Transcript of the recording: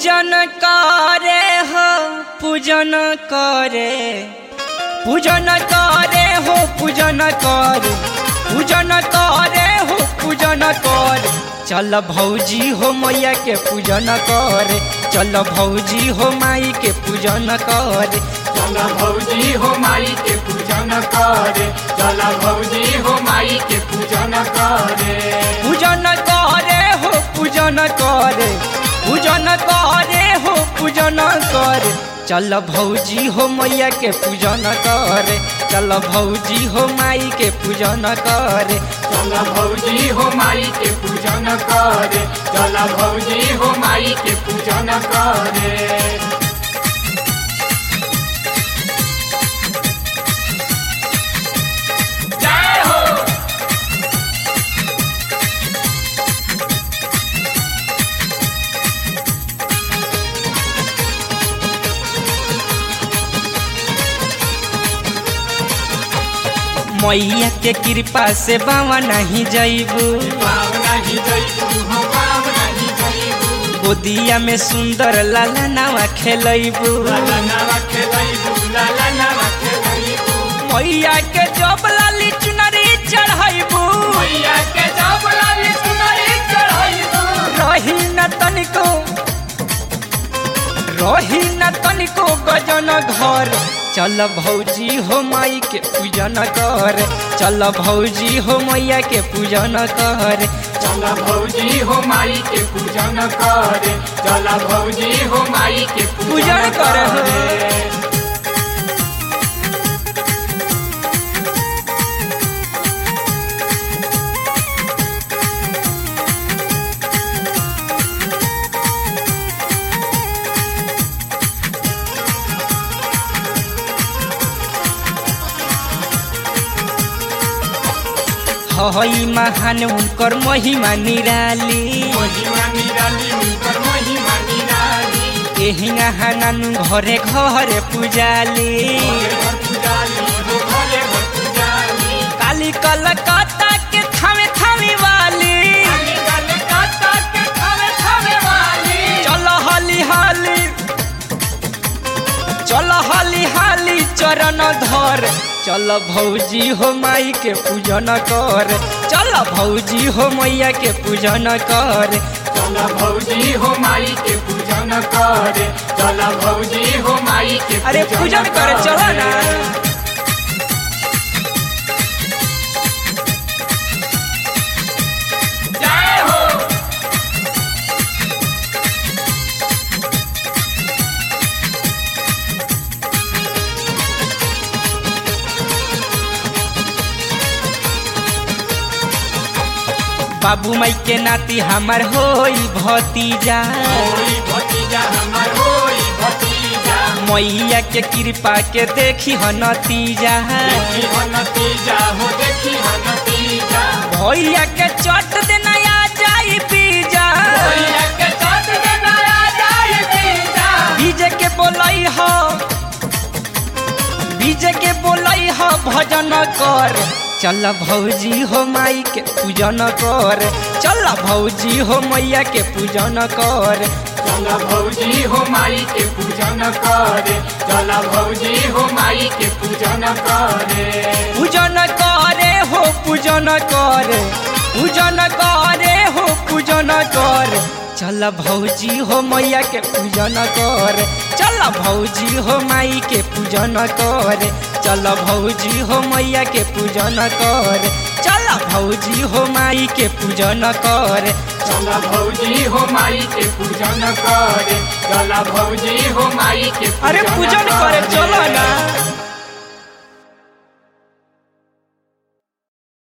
पूजन करे हो पूजन करे पूजन करे हो पूजन करे पूजन करे हो पूजन करे चल भौजी हो मैया के पूजन करे चल भौजी हो माई के पूजन करे चल भौजी हो माई के पूजन करे चल भौजी हो माई के पूजन करे पूजन करे हो पूजन करे पूजन करे हो पूजन करे चल भौजी हो मैया के पूजन करे चल भौजी हो माई के पूजन करे चल भौजी हो माई के पूजन करे चल भौजी हो माई के पूजन करे जय हो मैया के कृपा से बावा नहीं जैबू पाव नहीं जइबू हो पाव नहीं जइबू गोदिया में सुंदर लाला नावा खेलैबू लाला नावा खेलैबू लाला नावा खेलैबू मैया के जब लाली चुनरी चढ़ैबू मैया के जब लाली सुनरी चढ़ैबू रही न तनिको रही न तनिको गजन घर चल भौजी हो माई के पूजन कर चल भौजी हो मैया के पूजन कर चल भौजी हो माई के पूजन करे चल भौजी हो माई के पूजन पूजन करे। करे हई महान उनकर महिमा निराली महिमा निराली उनकर महिमा निराली एहिंगा हानानु घरे घरे पूजाली घरे घर पुजाली हो घरे घर पुजाली काली कलकत्ता के थामे थामे वाली काली काली काता के खावे खावे वाली चल हाली हाली चल हाली हाली चरण धर चल भौजी हो माई के पूजन कर चल भौजी हो मैया के पूजन कर चल भौजी हो माई के पूजन करे चल भौजी हो माई के अरे पूजन करे चल ना जय हो बाबू माई के नाती हमार होई भतीजा होई भतीजा हमर होई भतीजा मैया के कृपा के देखी ह नतीजा देखी हो नतीजा हो देखी हो नतीजा भैया के चट देना आ जाई पीजा भैया के चट में नया जाए पीजा डीजे के बोलई हो डीजे के बोलई हो भजन कर चल भौजी हो माई के पूजन कर चल भौजी हो मैया के पूजन कर चल भौजी हो माई के पूजन करे चल भौजी हो माई के पूजन करे पूजन करे हो पूजन करे पूजन करे हो पूजन कर चल भौजी हो मैया के पूजन कर चल भौजी हो माई के पूजन कर चल भौजी हो मैया के पूजन कर चल भौजी हो माई के पूजन कर चल भौजी हो माई के पूजन करे चल भौजी हो माई के अरे पूजन करे चलो ना